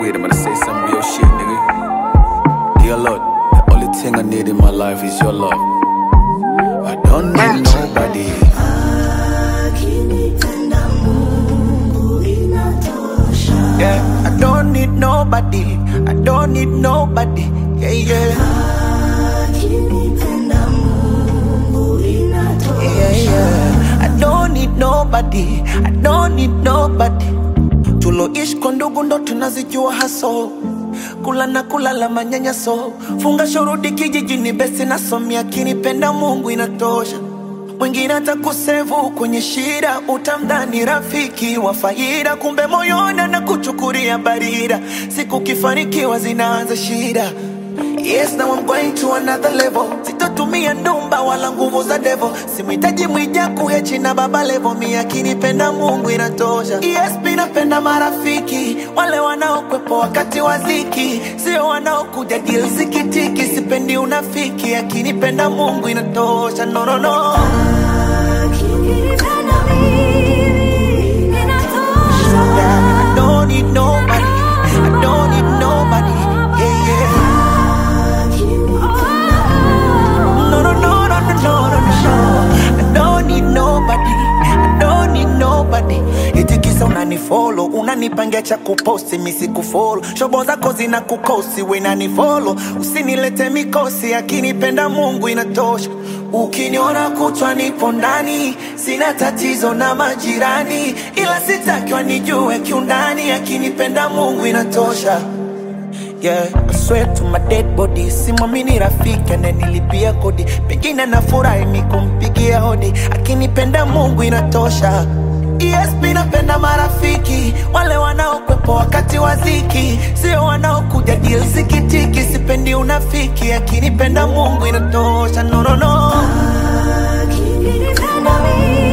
need, I'm gonna say some real shit, nigga. Dear Lord, the only thing I need in my life is your love. I don't need nobody. Akinipenda Mungu inatosha. Yeah, I don't need nobody. I don't need nobody. Yeah, yeah. Akinipenda Mungu inatosha. Yeah, yeah. I don't need nobody. I don't need nobody. Tuloishi kwa ndugu ndo tunazijua haso kula na kulala manyanyaso funga shurudi kijijini besi nasomia kinipenda mungu inatosha mwingine atakusevu kwenye shida utamdhani rafiki wa faida kumbe moyoni na kuchukulia barida siku kifanikiwa zinaanza shida Yes, now I'm going to another level. Sitotumia ndumba wala nguvu za devil. Simhitaji mwijaku hechi na baba level. Mi akinipenda Mungu inatosha. Yes, mi napenda marafiki wale wanaokwepo wakati wa dhiki, sio wanaokuja deal zikitiki. Sipendi unafiki, akinipenda Mungu inatosha. No, no, no. Akinipenda mimi inatosha. Yeah, I don't need nobody. I don't need nobody. Yeah, yeah. No, no, no, no, no, no, no, no. I don't need nobody. I don't need nobody. Eti kisa unanifollow, unanipangia cha kuposti, mi sikufollow. Shobo zako zina kukosi, we nanifollow. Usinilete mikosi, akinipenda Mungu inatosha. Ukiniona kutwa nipo ndani, sina tatizo na majirani, ila sitaki wanijue kiundani, akinipenda Mungu inatosha. Yeah, I swear to my dead body simwamini rafiki ananilipia kodi pengine nafurahi mi kumpigia hodi akinipenda mungu inatosha ESP napenda marafiki wale wanaokwepo wakati wa dhiki sio wanaokuja deal zikitiki sipendi unafiki akinipenda mungu inatosha no, no, no. Akinipenda mimi